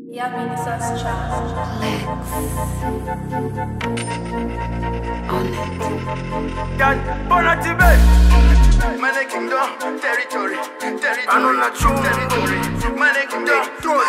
Ja, Vinicius Child. Yan, Bonatibe Mane Kingdom, territory, territory, Anona chungu. territory, Mane Kingdom,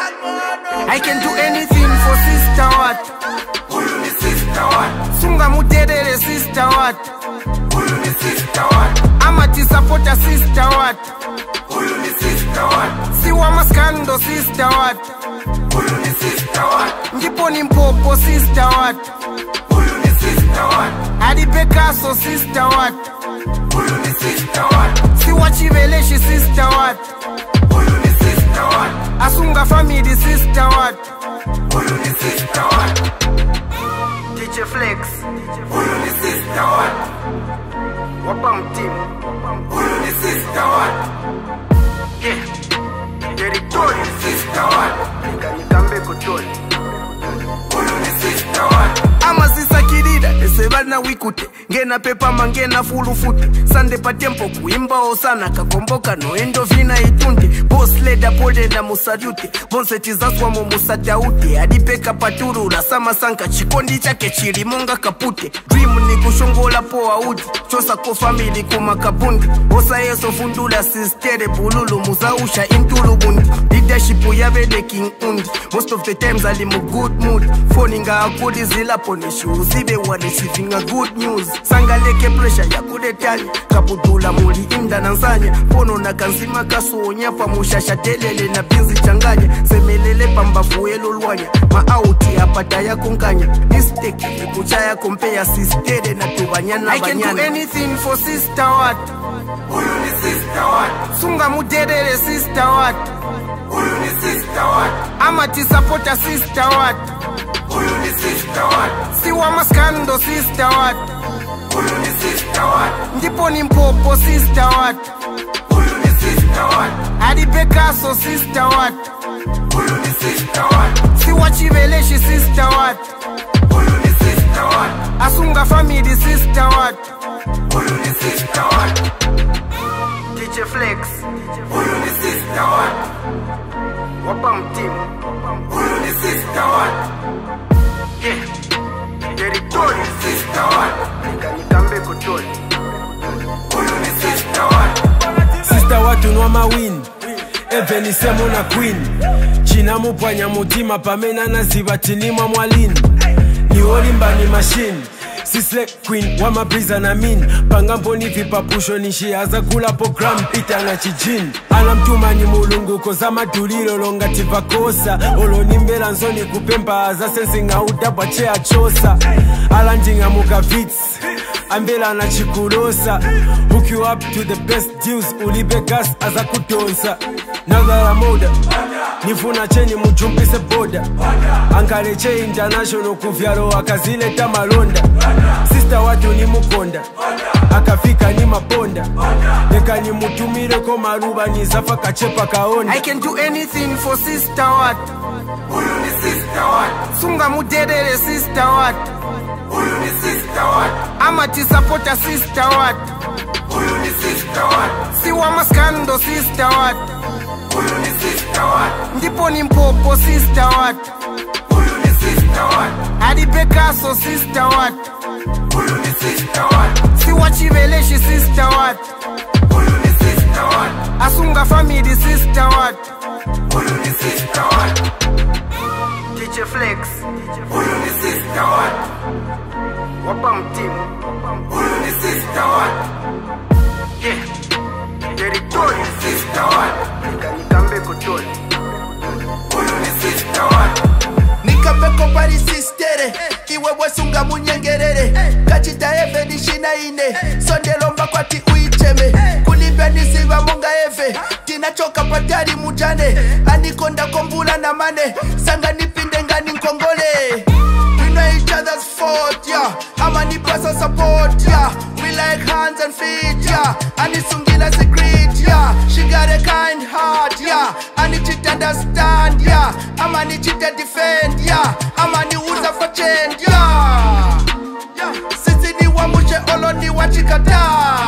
I can do anything for sister what Huyu ni sister what, Sunga muterere sister what huyu ni sister what, Amati supporter sister what huyu ni sister what, Siwa maskando sister what huyu ni sister what, Ndipo ni mpopo sister what huyu ni sister what, Hadi Picasso sister what huyu ni sister what, Siwa chiveleshi sister what huyu ni sister what, Asunga family sister what huyu ni sister what, DJ Flex huyu ni sister what, Wapa mtimu huyu ni sister what, Yeah Territory sister what, Kanikambe kutoli huyu ni sister what, amasisakilila esevana wikute ngena pepama ngena fulufute sande patempo kuimbawo sana kakomboka noendo vina itunde bosleda polela musalyute bonsecizaswamo musatauti adipeka paturula samasanka chikondi chake chilimonga kapute dream ni kushongola po auti chosako famili kumakabundi osayeso fundula sistere bululu muzausha intulubundi leadership yavele king undi most of the times ali mu good mood foninga akuli zilapo nishuzibe wareceiving good news sangaleke pressure yakuletanya kaputula muli imda na nsanya pono na kanzima kasonya pamushasha telele na binzi changanya semelele pambavuelo lwanya maauti apata yakonkanya mistake ekuchaya kompeya sistere na tubanyana I can do anything for sister what huyu ni sister what, sunga muterere sister what huyu ni sister what, amati supporter sister what huyu ni sister what, siwa maskando sister what huyu ni sister what, ndipo ni mpopo sister what huyu ni sister what, hadi Picasso sister what huyu ni sister what, siwa chiveleshi sister what huyu ni sister what, asunga family sister what huyu ni sister what, DJ Flex huyu ni sister what, wapa mtimu huyu ni sister what, yeah territory sister what, kanikambe kutoli huyu ni sister what, sista watunwa mawini evenisemo na queen cinamupwanya mutima pamene anaziva tinimwa mwalini ni olimbani mashini sislek queen wamabriza na min pangamboni vipapusho nishiaza kulapo gram pita na chijini anamtumanyi mulunguko za madulilo longati vakosa olonimbela nzoni kupemba za sensing'audabwa che achosa alandinga mukavits ambela anachikulosa hook you up to the best deals ulibe gas aza kutonsa nagala moda nifuna cheni mujumbise boda angaleche international kuvyalo akazileta malonda sista watu ni mukonda akafika ni maponda leka nimutumireko maruba nizafa kachepa kaonda I can do anything for sister what huyu ni sister what, sunga muterere sister what huyu ni sister what, amati supporter sister what huyu ni sister what, siwa maskando sister what huyu ni sister what, ndipo ni mpopo sister what huyu ni sister what, hadi Picasso sister what huyu ni sister what, siwa chiveleshi sister what huyu ni sister what, asunga family sister what huyu ni sister what, DJ Flex huyu ni sister what, wapa mtimu huyu ni sister what, yeah territory sister what, kanikambe kutoli huyu ni sister what, nikapeko pali sistere iwe wesunga munyengerere kachita eve nishina ine sondelomba kwati uicheme kulibya nisiva munga eve tinachoka patali mujane anikonda kombula na mane sanga nipinde ngani nkongole We know each other's fault, yeah. Ama ni pesa support, yeah. We like hands and feet, yeah. Anisungila secret, yeah. She got a kind heart, yeah. Ani cheat understand, yeah. Ama ni cheat defend, yeah. Ama ni uza for change, yeah. Sisi ni wamushe olo ni wachikata.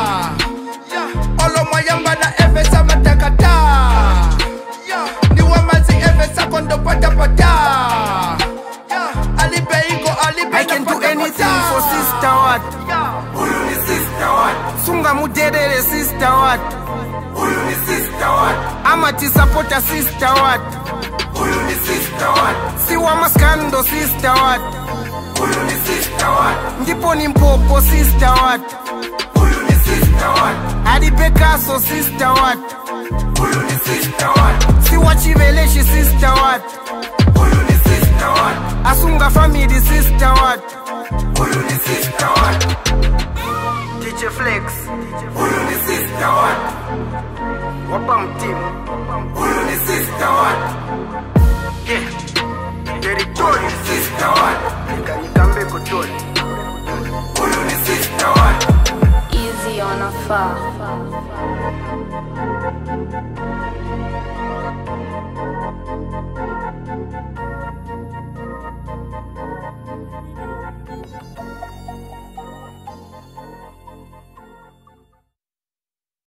Olo mayamba na eve sama takata. Ni wamazi eve sakondo pata pata kota alipe iko alipe I can do anything for sister what Huyu ni sister what? sunga muderere sister what Huyu ni sister what? amatisapota sister what Huyu ni sister what? siwa maskando sister what Huyu ni sister what? ndipo ni mpopo sister what Huyu ni sister what? adipekaso sister what Huyu ni sister what? siwa chiveleshi sister what Huyu ni sister what? asunga family sister what Huyu ni sister what? DJ Flex Huyu ni sister what? wapa mtimu Huyu ni sister what? yeah. territory Sister what? ikanikambe kotoni Huyu ni sister what? Easy on a far.